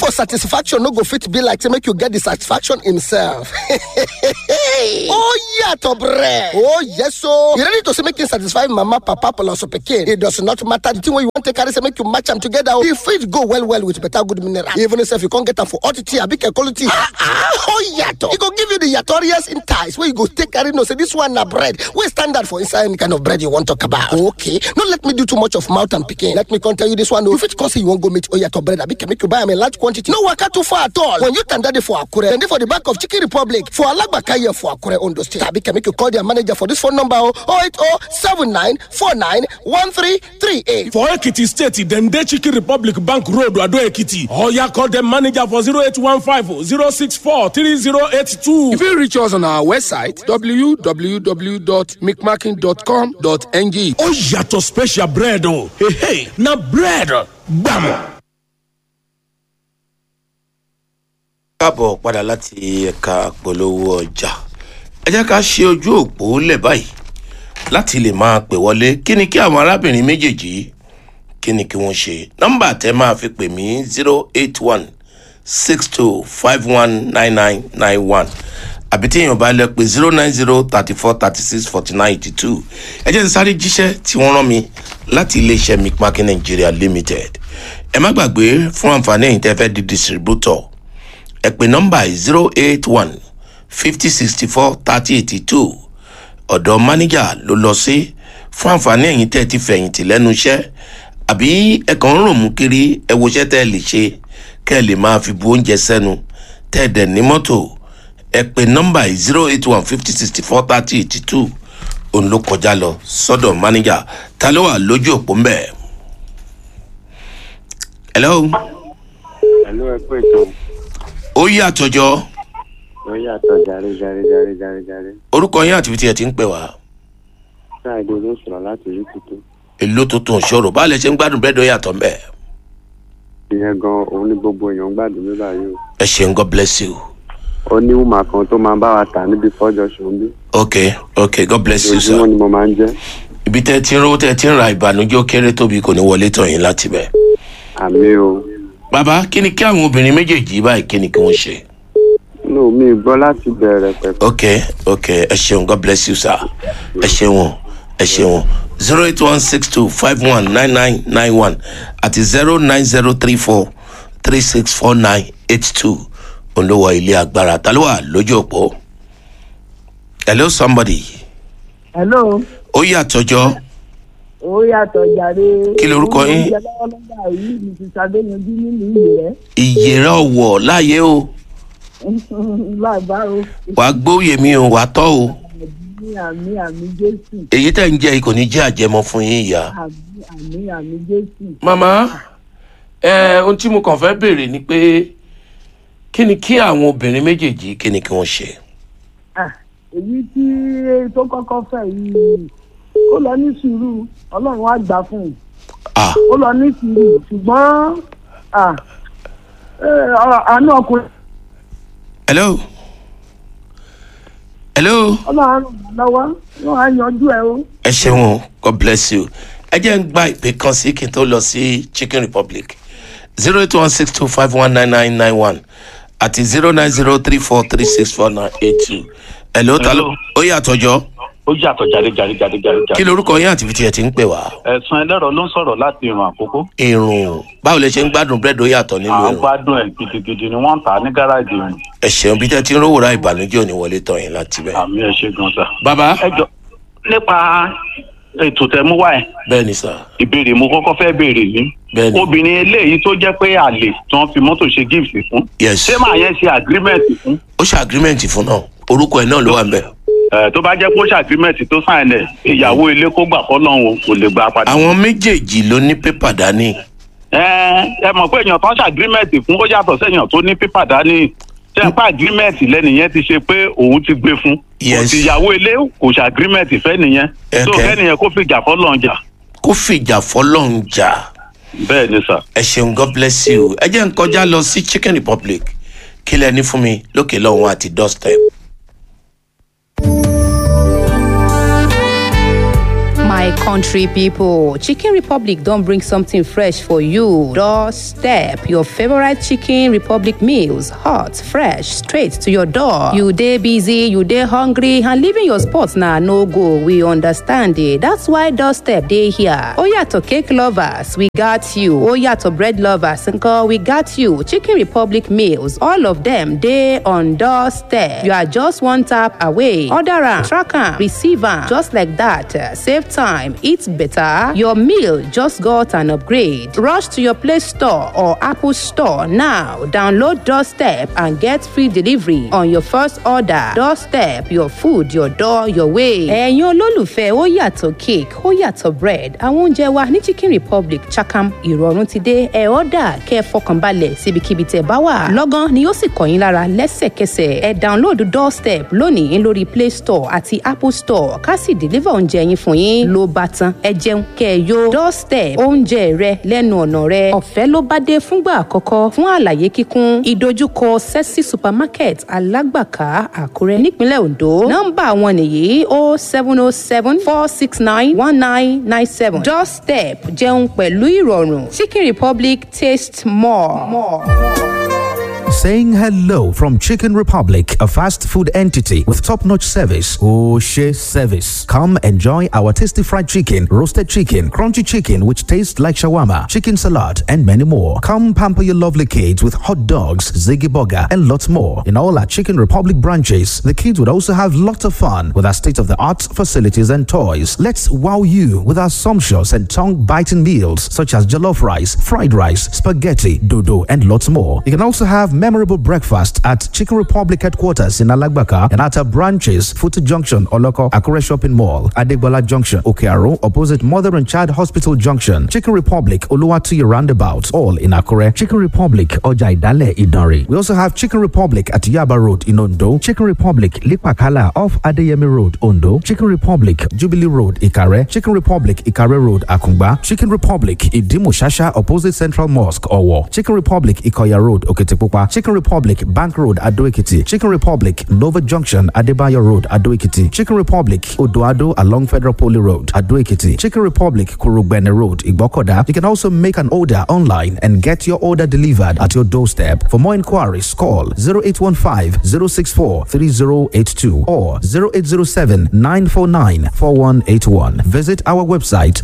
your satisfaction no go fit be like say make you get the satisfaction himself. oh yàtọ̀ brẹ. oh yes o. you ready to say make you satisfy mama papa plus pikin. it does not matter the thing wey you wan take carry say make you match am together o. e fit go well well with better good mineral. even if you come get am for hot tea abi kekolo tea. ah ah oh yàtọ̀. e go give you the yatorious in ties wey you go take carry know say this one na bread wey standard for inside any kind of bread you wan talk about. okay no let me do too much of mouth and pikin. let me come tell you this one o. you fit come say you wan go meet oyato bread abi make you buy am in large quantity. no waka too far at all. when you tanda dey for akure dem dey for the back of chicken republic for alagbaka here for akure ondo state. abi make you call their manager for this phone number o oh eight oh seven nine four nine one three three eight. For Ekiti State, dem dey Chicken Republic Bank Road, Ado Ekiti. Oya call dem manager for 0815 064 3082. You fit reach us on our website www.micmaking.com.ng. Ó yàtọ̀ special bread o. Hey, hey, na bread gbàmù. káàbọ̀ padà láti ẹ̀ka polówó ọjà ẹ jẹ́ ká ṣe ojú òpó lẹ̀ báyìí láti lè máa pè wọlé kí ni kí àwọn arábìnrin méjèèjì kí ni kí wọ́n ṣe nọ́mbà tẹ́ máa fi pè mí zero eight one six two five one nine nine nine one àbí tí èèyàn bá lẹ pé zero nine zero thirty four thirty six forty nine eighty two ẹ jẹ́ n sáré jíṣẹ́ tí wọ́n rán mi láti iléeṣẹ́ micmakin nigeria limited ẹ má gbàgbé fún àǹfààní ẹ̀yìn tẹ́ fẹ́ di distributor ẹ pè nọ́mbà zero eight one fifty sixty four thirty eighty two ọ̀dọ̀ mánéjà ló lọ sí fún àǹfààní ẹ̀yìn tẹ́ ẹ ti fẹ̀yìntì lẹ́nu iṣẹ́ àbí ẹ kàn ń rò mú kiri ẹ wo iṣẹ́ tẹ́ ẹ lè ṣe kẹ́ ẹ lè máa fi bu oúnjẹ sẹ́nu tẹ́ ẹ dẹ̀ ní mọ́tò ẹ pè nọ́mbà zero eight one fifty sixty four thirty eighty two òun ló kọjá lọ sọ́dọ̀ mánéjà ta ló wà lójú òpó ń bẹ̀. hello Ẹ̀lú ẹ pé tó ó yí àtọjọ́ ló yàtọ̀ jàre jàre jàre jàre jàre. orúkọ yín àti ibi tí ẹ ti ń pè wá Ṣáàdé ló sọ̀rọ̀ láti rí tuntun. èlò tuntun ṣòro báà lè ṣe ń gbádùn bẹ́ẹ̀ dọ́ yàtọ̀ mbẹ́ Ìyẹn gan òun ní gbogbo èèyàn ń gbàdúrà mi báyìí o. ẹ ṣeun god bless you Ó ní wùmà kan tó máa ń bá wa tà níbi fọ́jọ́ ṣòǹbí. ok ok god bless you sir Ojoojúmọ́ ni mo máa ń jẹ́. ibi tẹ́ ẹ ti ń rówó tẹ́ ẹ ti ń ra ìbànújẹ́ ó kéré tóbi kò ní wọlé tọ̀ yín láti bẹ̀. Àmì o. bàbá kí ni kí àwọn obìnrin méjèèjì báyìí kí ni kí wọ́n ṣe. Nù mí gbọ́ láti bẹ̀rẹ̀ pẹ̀pẹ̀. ok ok ẹ ṣeun god bless you sir ẹ ṣeun ẹ ṣeun zero eight one six two five one nine nine nine one àti zero nine zero three four three six four nine eight two olówó ilé agbára ta ló wà lójú òpó. hello somebody hello ó yàtọ̀jọ́ ó yàtọ̀ jàre. Kí lorúkọ yín? oúnjẹ lọ́wọ́lọ́wọ́ yìí ni ti sàdéyanjú nínú ìlú rẹ̀ ìyèrè ọ̀wọ̀ láàyè o láìbá o wàá gbóyè mi o wàá tọ́ o àmì àmì àmì jésù èyí tẹ̀ ń jẹ́ yìí kò ní jẹ́ àjẹmọ́ fún yín ìyá. àmì àmì àmì jésù. màmá ẹ ohun tí mo kàn fẹ́ béèrè ni pé kí ni kí àwọn obìnrin méjèèjì kí ni kí wọ́n ṣe. Ah, èyí tí tó kọ́kọ́ fẹ́ yìí ó lọ ní sùúrù ọlọ́run á gbà fún un ah ó lọ ní sùúrù ṣùgbọ́n ah, eh, ọ- àánú ọkùnrin hello hello ọlọ́run á ràn wọ́n lọ́wọ́ wọ́n á yanjú ẹ o. ẹ ṣeun o, god bless you ẹ jẹ́ ń gba ìpè kan sí kí n tó lọ sí chicken republic zero eight one six two five one nine nine nine one àti zero nine zero three four three six four nine eight two hello ta ló ó yàtọ̀jọ́ ó yàtọ̀ jáde jáde jáde jáde kí jáde. lorúkọ yín àti ibi tí ẹ ti ń pè wá. ẹ̀sùn ẹlẹ́rọ ló ń sọ̀rọ̀ láti ìrùn àkókò. irun báwo lẹ ṣe ń gbádùn búrẹ́dì ó yàtọ̀ à nílùú ń irun gbádùn ẹ̀ gidigidi ni wọ́n ń tà á ní gáràjì ìrùn. ẹ ṣeun bí tẹ́ ti ń rówó ra ìbànújẹ́ òní wọlé tọ̀ yín láti bẹ̀. àmì ẹ̀ ṣe gan sa. bàbá ẹ jọ nípa ètò tẹ mú wá ẹ bẹ́ẹ̀ ni sà ìbéèrè mo kọ́kọ́ fẹ́ béèrè yìí. bẹ́ẹ̀ ni obìnrin eléyìí tó jẹ́ pé àlè tí wọ́n fi mọ́tò ṣe gift fún. yes ṣé màá yẹn ṣe agreement fún. ó ṣe agreement fún náà orúkọ ẹ̀ náà ló wà ń bẹ̀. ẹ tó bá jẹ́ pé ó ṣe agreement tó sign ẹ̀ ìyàwó ilé kó gbà fọ́lọ́run kò lè gbà padà. àwọn méjèèjì ló ní pépà dání ẹ ẹ mọ̀ pé èèyàn tó ń ṣe agreement fún ó yàtọ̀ sẹ́yìn tó ní pépà dání ṣe ń pa agreement lẹ́nìyẹn ti ṣe pé òun ti gbé fún. Yes. kò sí ìyàwó ilé kò ṣe agreement fẹ́ nìyẹn. tó Okay. kẹ́nìyẹn kó fi jà fọ́lọ́run jà. kó fìjà fọlọ́run jà bẹ́ẹ̀ ni sà. ẹ ṣeun god bless you ẹ jẹ́ ń kọjá lọ sí chicken republic kí lẹ ní fún mi lókè lọ́hùn àti doorstep. My My country people, Chicken Republic don't bring something fresh for you. Doorstep your favorite Chicken Republic meals, hot, fresh, straight to your door. You day busy, you day hungry, and leaving your spots now no go. We understand it. That's why Doorstep day here. Oh yeah, to cake lovers, we got you. Oh yeah, to bread lovers, uncle, we got you. Chicken Republic meals, all of them day on Doorstep. You are just one tap away. Order am, track am, receive am, just like that. Uh, Save time, eat better. Your meal just got an upgrade. Rush to your Play Store or Apple Store now. Download Doorstep and get free delivery on your first order. Doorstep, your food, your door, your way. Ẹ̀yin olólùfẹ́ ó yàtọ̀ cake, ó yàtọ̀ bread. Àwọn oúnjẹ wa ní Chicken Republic Chakam ìrọ̀rùn ti dé. Ẹ ọ́dà kẹ́ ẹ fọkànbalẹ̀ síbikíbi tẹ̀ bá wà. Lọ́gán ni yóò sì kàn yín lára lẹ́sẹ̀kẹsẹ̀. Ẹ download Doorstep lónìí lórí Play Store àti Apple Store ká sì deliver oúnjẹ yín fún yín ló bá tán. Ẹ jẹun kẹ́ ẹ yó. Doorstep oúnjẹ rẹ lẹ́nu ọ̀nà rẹ. Ọ̀fẹ́ ló bá dé fúngbà àkọ́kọ́ fún àlàyé kíkún. Ìdojúkọ Sẹ́sì Supermarket Alágbàká Àkúrẹ́ nípínlẹ̀ Ondo. Nọ́mbà wọn nìyí o seven o seven four six nine one nine nine seven. Doorstep jẹun pẹ̀lú ìrọ̀rùn. Chicken Republic taste more. more. Saying hello from Chicken Republic, a fast food entity with top notch service. Oshe service. Come enjoy our tasty fried chicken, roasted chicken, crunchy chicken, which tastes like shawarma, chicken salad, and many more. Come pamper your lovely kids with hot dogs, ziggy burger, and lots more. In all our Chicken Republic branches, the kids would also have lots of fun with our state of the art facilities and toys. Let's wow you with our sumptuous and tongue biting meals such as jollof rice, fried rice, spaghetti, dodo, and lots more. You can also have memorable breakfast at Chicken Republic headquarters in Alagbaka and at our branches, Futu Junction, Oloko, Akure Shopping Mall, Adegbola Junction, Okearo, opposite Mother and Child Hospital Junction, Chicken Republic, Oluwatuyi Roundabout, all in Akure, Chicken Republic, Oja Idale, Idari. We also have Chicken Republic at Yaba Road in Ondo, Chicken Republic, Lipakala off Adeyemi Road, Ondo, Chicken Republic, Jubilee Road, Ikare, Chicken Republic, Ikare Road, Akungba, Chicken Republic, Idimushasha, opposite Central Mosque, Owo, Chicken Republic, Ikoya Road, Okitipupa, Chicken Republic, Bank Road, Adoekiti, Chicken Republic, Nova Junction, Adebayo Road, Adoekiti, Chicken Republic, Odoado along Federal Poly Road, Adoekiti, Chicken Republic, Kurugbene Road, Igbokoda. You can also make an order online and get your order delivered at your doorstep. For more inquiries, call 0815 064 3082 or 0807 949 4181. Visit our website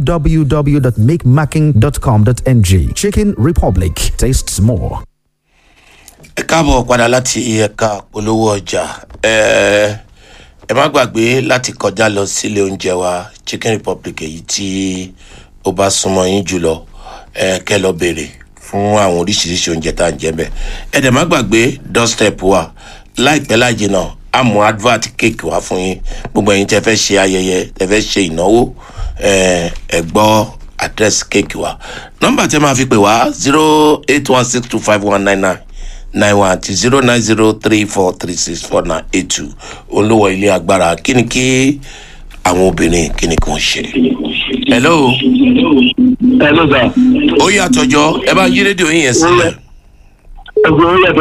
www.makemacking.com.ng. Chicken Republic tastes more. ẹ káàbọ̀ padà láti ẹ̀ka polówó ọjà ẹ ẹ má gbàgbé láti kọjá lọ sílé oúnjẹ wa chicken republic èyí tí ó bá súnmọ́ yín jùlọ ẹ kẹ́ lọ béèrè fún àwọn oríṣiríṣi oúnjẹ tá à ń jẹ bẹ́ẹ̀ ẹ dẹ̀ má gbàgbé doorstep wa láìpẹ́ láì jìnnà a mú advert cake wá fún yín gbogbo ẹ̀yin tẹ́ fẹ́ ṣe ayẹyẹ tẹ́ fẹ́ ṣe ìnáwó ẹ ẹ gbọ́ address cake wa nọ́mbà tẹ́ máa fi pè wá zero eight one six two five one nine nine nine one àti zero nine zero three four three six four nine eight two olówó ilé agbára kí ni kí àwọn obìnrin kí ni kí wọ́n ṣe. hello. hello sir. ó yàtọ̀jọ́ ẹ bá yí rédíò yín yẹn sílẹ̀. ẹgbẹ́ ó yàtọ̀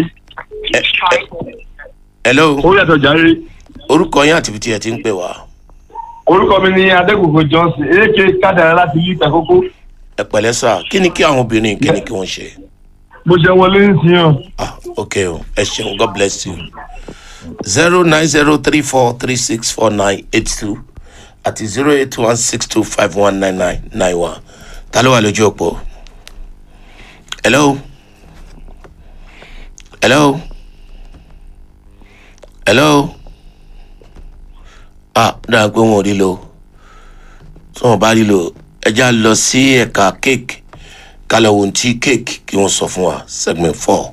hello. ó yàtọ̀ járe. orúkọ yín àti ibi tí ẹ ti ń pè wá. orúkọ mi ni adégbòkò johnson èké kádàrá láti ìlú ìtàkókó. ẹ pẹ̀lẹ́ sà kí ni kí àwọn obìnrin kí ni kí wọ́n ṣe. bó ṣe wọlé ń sìn yàn. ah ok o ẹ ṣeun god bless you zero nine zero three four three six four nine eight two àti zero eight one six two five one nine nine nine one ta ló wà lójú òpó hello hello hello ah dáa pé wọn ò rí lo tí wọn bá rí lo ẹja lọ sí ẹ̀ka cake kálọ̀ ohun tí cake kí wọ́n sọ fún wa segment four.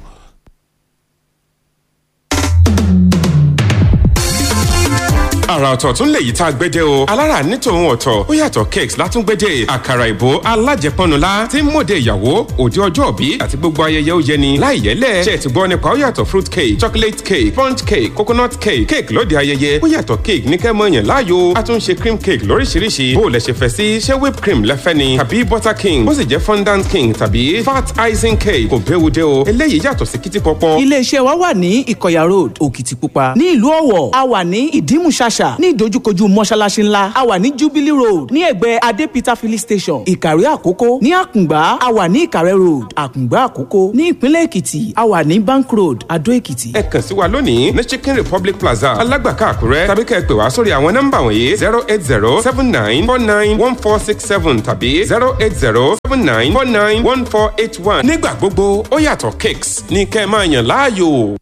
àrà ọ̀tọ̀ tún lè yí tá a gbẹ́jẹ́ o alára ní tòun ọ̀tọ̀ ó yàtọ̀ cakes látúngbẹ́jẹ́ àkàrà ìbò alájẹpọnula tí ń mòde ìyàwó òde ọjọ́ òbí àti gbogbo ayẹyẹ ó yẹni láì yẹlẹ̀ ṣe ti gbọ́ nípa ó yàtọ̀ fruit cake chocolate cake sponge cake coconut cake cake lóde ayẹyẹ ó yàtọ̀ cake ní kẹ́mọ́ yẹn láàyò a tún ṣe cream cake lóríṣiríṣi bó o lẹ ṣe fẹ́ sí ṣé whipped cream lẹ́fẹ́ ni tàbí butter king bó sì jẹ́ fondant king tàbí fat icing cake kò béwu dé o eléyìí yàtọ̀ sí kìtì pọpọ. iléeṣẹ́ wa wà ní ìkọ̀yà road òkìtìpupa ní ìlú ọ̀wọ̀ a wà ní ìdímùṣàṣà plaza ní ìdojúkojú mọ́ṣáláṣí ńlá a wà ní jubilee road ní ẹ̀gbẹ́ adé peter filling station ìkàrẹ́ àkókò ní àkùngbá a wà ní ìkàrẹ́ road àkùngbá àkókò ní ìpínlẹ̀ èkìtì a wà ní bank road adó èkìtì. ẹ kàn sí wa lónìí ní chicken republic plaza alágbàká àkúrẹ́ tàbí kẹ́ ẹ pè wá sórí àwọn nọ́mbà wọ̀nyí zero eight zero seven nine four nine one four six seven tàbí zero eight zero seven nine four nine one four eight one. nígbà gbogbo ó yàtọ̀ cakes ní kẹ́ ẹ máa yàn láàyò.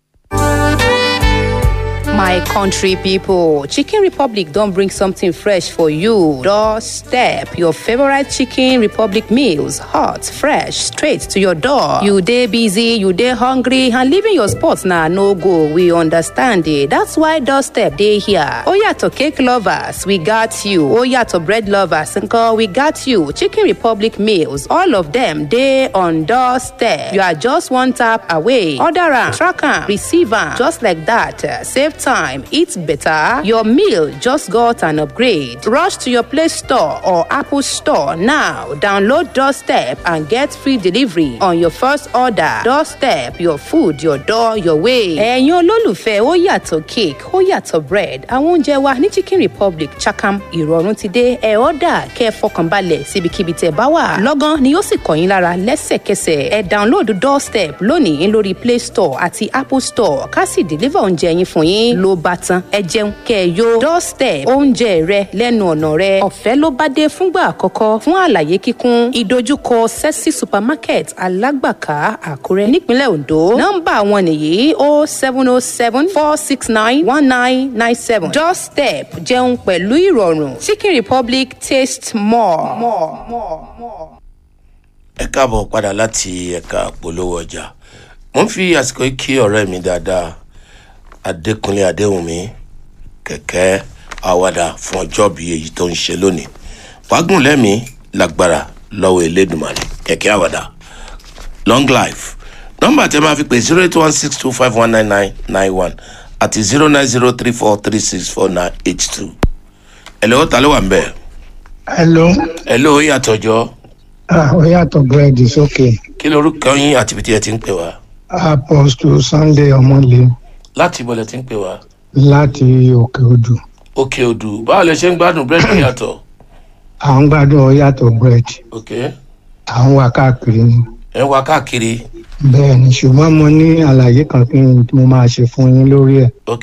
My country people, Chicken Republic don't bring something fresh for you. Doorstep your favorite Chicken Republic meals, hot, fresh, straight to your door. You day busy, you day hungry, and leaving your spots now no go. We understand it. That's why Doorstep day here. Oh yeah, to cake lovers, we got you. Oh yeah, to bread lovers, uncle, we got you. Chicken Republic meals, all of them day on Doorstep. You are just one tap away. Order am, track am, receive am, just like that. Uh, Save time, eat better. Your meal just got an upgrade. Rush to your Play Store or Apple Store now. Download Doorstep and get free delivery on your first order. Doorstep, your food, your door, your way. Ẹ̀yin olólùfẹ́ ó yàtọ̀ cake, ó yàtọ̀ bread. Àwọn oúnjẹ wa ní Chicken Republic Chakam ìrọ̀rùn ti dé. Ẹ ọ́dà kẹ́ ẹ fọkànbalẹ̀ síbikíbi tẹ̀ bá wà. Lọ́gán ni yóò sì kàn yín lára lẹ́sẹ̀kẹsẹ̀. Ẹ download Doorstep lónìí lórí Play Store àti Apple Store ká sì deliver oúnjẹ yín fún yín ló bá tán ẹ jẹun kẹ ẹ yó doorstep oúnjẹ rẹ lẹ́nu ọ̀nà rẹ ọ̀fẹ́ ló bá dé fúngbà àkọ́kọ́ fún àlàyé kíkún ìdojúkọ sexy supermarket alágbàká àkúrẹ́ nípínlẹ̀ ondo nọ́mbà wọn nìyí o seven o seven four six nine one nine nine seven doorstep jẹun pẹ̀lú ìrọ̀rùn chicken republic taste more. more, more, more. ẹ káàbọ̀ padà láti ẹ̀ka polówó ọjà mo ń fi àsìkò yìí kí ọ̀rẹ́ mi dáadáa adékúnlé adéhùnmí kẹ̀kẹ́ àwàdà fún ọjọ́ bí èyí tó ń ṣe lónìí wàgùn lẹ́mí lágbára lọ́wọ́ elédùnmarè kẹ̀kẹ́ àwàdà long life nọ́mbà tẹ́ máa fi pè zero eight one six two five one nine nine nine one àti zero nine zero three four three six four nine eight two ẹ̀lẹ́ ó ta ló wà ń bẹ̀. hello ẹ̀lẹ́ ó yàtọ̀jọ́ ah ó yàtọ̀ búrẹ́dì sókè kí lorúkọ yín àti ibi tí ẹ ti ń pè wá apostle sunday ọmọlé láti ibọ̀lẹ̀ ti ń pè wá. láti òkè odò òkè odù báwo lè ṣe ń gbádùn búrẹ́dì yàtọ̀. à ń gbádùn ó yàtọ̀ búrẹ́dì ok à ń wá káàkiri ni ẹ wá káàkiri bẹ́ẹ̀ ni ṣùgbọ́n mo ní àlàyé kan kí n tí mo máa ṣe fún yín lórí ẹ̀ ok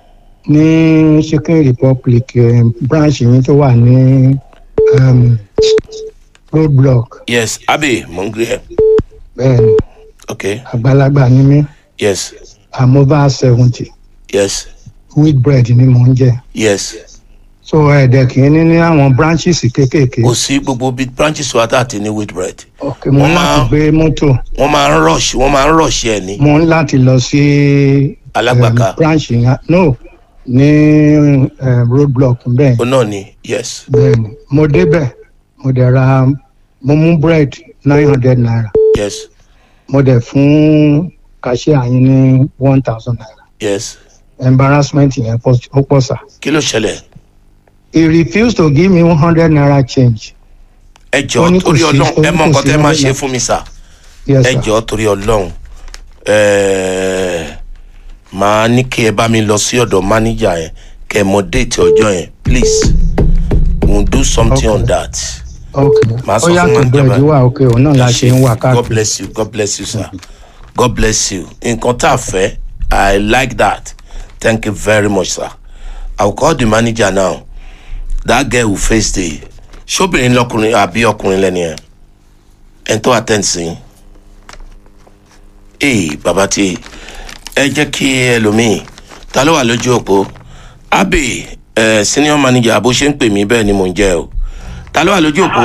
ní chicken republic eh, branch yín tó wà ní um, roadblock yes abe mo ń gbé ẹ bẹ́ẹ̀ ni ok àgbàlagbà ni mí yes i'm over seventy yes wheat bread ni mò ń jẹ yes so ẹ̀ẹ́dẹ̀ kì í ní ní àwọn branches kéékèèké kò sí gbogbo bíi branches wa tá a ti ní wheat bread ok mo wọ́n ń láti máa- gbé mọ́tò wọ́n máa ń rush wọ́n máa ń rush ẹ ní mo ń láti lọ sí Alágbàká. um, branch yẹn no ní um, roadblock bẹ́ẹ̀ o náà ni yes bẹ́ẹ̀ni mo débẹ̀ mo dẹ̀ ra mo mú bread nine hundred naira yes mo dẹ̀ fún cashier yín ní one thousand naira yes embarrassment yẹn pọ̀- ó pọ̀ sá. kí ló ṣẹlẹ̀ he refused to give me one hundred naira change. ẹ Ó jọ ní kò torí sí- ọlọ́run ó ní ẹ mọ kò nǹkan sí tẹ́ máa lọ́wọ́ ṣe náà. fún mi sà Yes, ẹ sir. jọ torí ọlọ́run ẹ̀ẹ́, màá ní kí ẹ bá mi lọ sí ọ̀dọ̀ mánéjà yẹn kẹ́ ẹ mọ déètì ọjọ́ yẹn please we will do something on that. ok Màá ó sọ fún yàtọ̀ manager bread báyìí. wà ok òun náà la ṣe ń wà God káàkiri. bless you God bless you sir God bless you nǹkan tá a fẹ́ I like that thank you very much sir I will call the manager now that girl who face the ṣóbìnrin lọkùnrin àbí ọkùnrin lẹ́ni ẹ̀ ẹ̀ ń tó attend sí ee bàbá tí ẹ jẹ́ kí ẹlòmíì ta ló wà lójú òpó abe ẹ senior manager bó ṣe ń pè mí bẹ́ẹ̀ ni mò ń jẹ́ o ta ló wà lójú òpó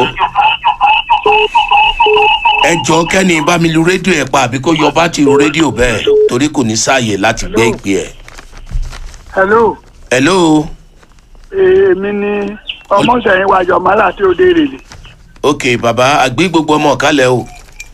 ẹ jọ kẹ́ni bá mi lu rédíò ẹ̀ pa àbí kó yọ bátìrì rédíò bẹ́ẹ̀ torí kò ní sáàyè láti gbé ìpè ẹ̀. hello hello èmi ni ọmọọṣẹyìn wájọ mọlá tí ó dé rèlè ok bàbá àgbé gbogbo ọmọ ọ̀kálẹ̀ o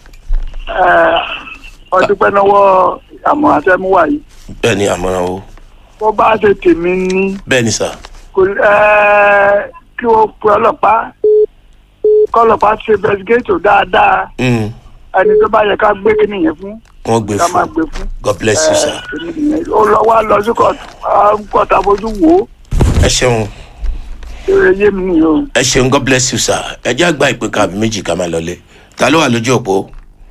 ọdúpẹ́ lọ́wọ́ àmọ́ àtẹmúwà yìí bẹ́ẹ̀ ni àmọ́ràn o bó bá ṣe tèmi ní bẹ́ẹ̀ ni sà kò ẹ kí wọ́n pe ọlọ́pàá kọ́lọ́pàá ṣe bẹ́sígẹ́tò dáadáa Mm, ẹni tó bá yẹ ká gbé kí nìyẹn fún wọ́n gbé ká máa fún gbé fún god bless you sir ó lọ wá lọ sí kọ́ọ̀tù kọ́ọ̀tù abojú wò ó ẹ ṣeun ẹ yé mi ni o. ẹ ṣeun god bless you sir ẹ jẹ́ àgbà ìpè kàbí méjì ká máa lọlé ta ló wà lójú òpó.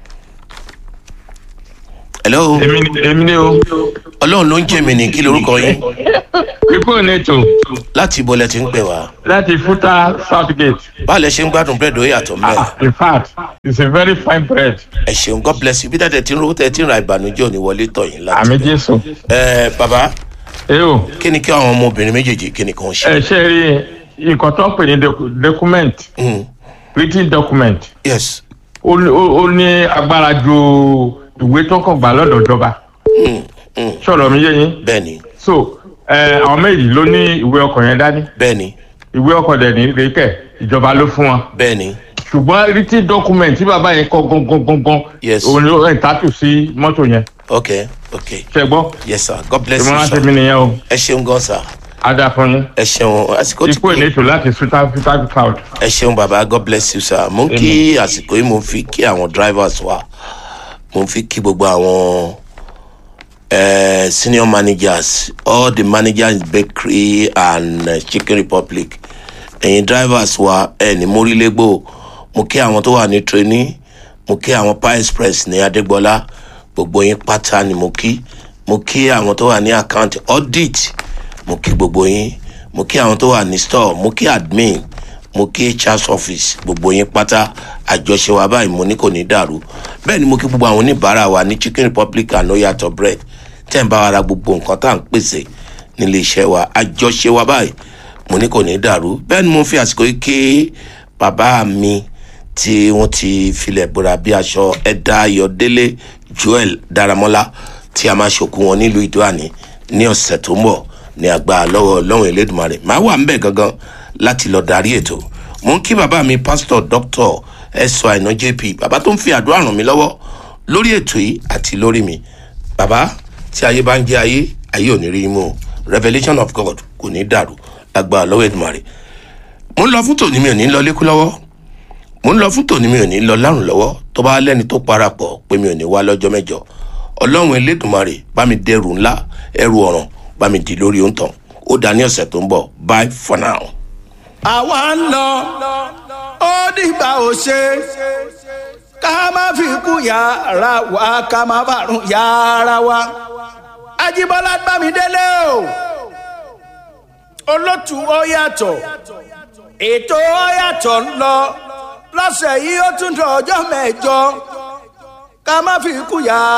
hello. èmi ni èmi ni o. ọlọ́run ló ń jẹ́ mi ní kí lorúkọ yín. pípọ̀ nẹ́tò láti ibo lẹ ti ń pè wá. láti fúta southgate. báwo lẹ ṣe ń gbádùn búrẹ́dì ó yàtọ̀ mẹ́. in fact it's a very fine bread. ẹ ṣeun god bless you bí dáadáa ti ń rówó tẹ ti ń ra ìbànújẹ́ òní wọlé tọ̀ yín láti. àmì jésù. ẹ bàbá. ẹ o. kí ni kí àwọn ọmọbìnrin méjèèjì kí ni kàn ṣe. ẹ ṣe rí nǹkan tó ń pè ní docu- document written document yes. ó ní- ó ó ní agbára ju ìwé tó kàn gbà lọ́dọ̀ ìjọba sọ̀rọ̀ mi yé yín. bẹ́ẹ̀ni. so ẹ àwọn méjì ló ní ìwé ọkọ̀ yẹn dání. bẹ́ẹ̀ni. ìwé ọkọ̀ dẹ̀ ní rékẹ̀ ìjọba ló fún wọn. bẹ́ẹ̀ni. ṣùgbọ́n written document tí bàbá yẹn kọ gangan gangan Yes. òun ló ẹ̀ tàtù sí mọ́tò yẹn. ok ok. ṣe gbọ́. yes sir god bless you ìmọ̀ràn sir. tèmi nìyẹn o. ẹ ṣeun gan sir. ada fún yín. ẹ ṣeun àsìkò tí ikú ènìtò láti suta suta cloud. ẹ ṣeun bàbá god bless you sir mo ń kí àsìkò yìí mo ń fi kí àwọn drivers wa mo ń fi kí gbogbo àwọn eh, senior managers all the managers in bakery and uh, chicken republic ẹ̀yin drivers wa ẹ̀ ní mórílégbò mo kí àwọn tó wà ní trainee mo kí àwọn pie express ní adégbọlá gbogbo yín pátá ni mo kí mo kí àwọn tó wà ní account audit mo kí gbogbo yín mo kí àwọn tó wà ní store mo kí admin mo kí hr office gbogbo yín pátá àjọṣe wa báyìí mo ní kò ní dàrú bẹ́ẹ̀ ni mo kí gbogbo àwọn oníbàárà wa ní chicken republic and oyatọ̀ bread tẹ́ ń bá wa ra gbogbo nǹkan tá à ń pèsè nílé iṣẹ́ wa àjọṣe wa báyìí mo ní kò ní dàrú bẹ́ẹ̀ ni mo fi àsìkò yìí kí bàbá mi tí wọ́n ti filẹ̀ bóra bí aṣọ ẹ̀dá ayọ̀délé joel daramọ́lá tí a máa ṣòkú wọn nílùú ìdúràní ní ọ̀sẹ̀ tó ń bọ̀ ní àgbà lọ́wọ́ lọ́wọ́ elédùnmarè máa wà ń bẹ̀ gangan láti lọ darí ètò mo ń kí bàbá mi pásítọ̀ dr ẹ̀sọ́ àìná jp bàbá tó ń fi àdúrà ràn mí lọ́wọ́ lórí ètò yìí àti lórí mi bàbá tí ayé bá ń jẹ́ ayé ayé ò ní rí mú o revolution of god kò ní dàrú lágbà lọ́wọ́ èdùmarè mo ń lọ fún tòní mi ò ní lọ lékú lọ́wọ́ mo ń lọ fún tòní mi ò ní lọ lárùn lọ́wọ́ tó bá lẹ́ni tó parapọ̀ pé mi ò ní wá lọ́jọ́ mẹ́jọ ọlọ́run elédùnmarè bá mi dẹrù ńlá ẹrù ọ̀ràn bá mi dì lórí òǹtàn ó dá ní ọ̀sẹ̀ tó ń bọ̀ bye for now. àwa ń lọ ó dìgbà ò ṣe ká má fi kú yàrá wa ká má bàrún yàrá wa ajibola gbàmídélé o olótù ó yàtọ̀ ètò ó yàtọ̀ ń lọ lọ́sẹ̀ yìí ó tún dọ̀ ọjọ́ mẹ́jọ ká má fi kú yàrá.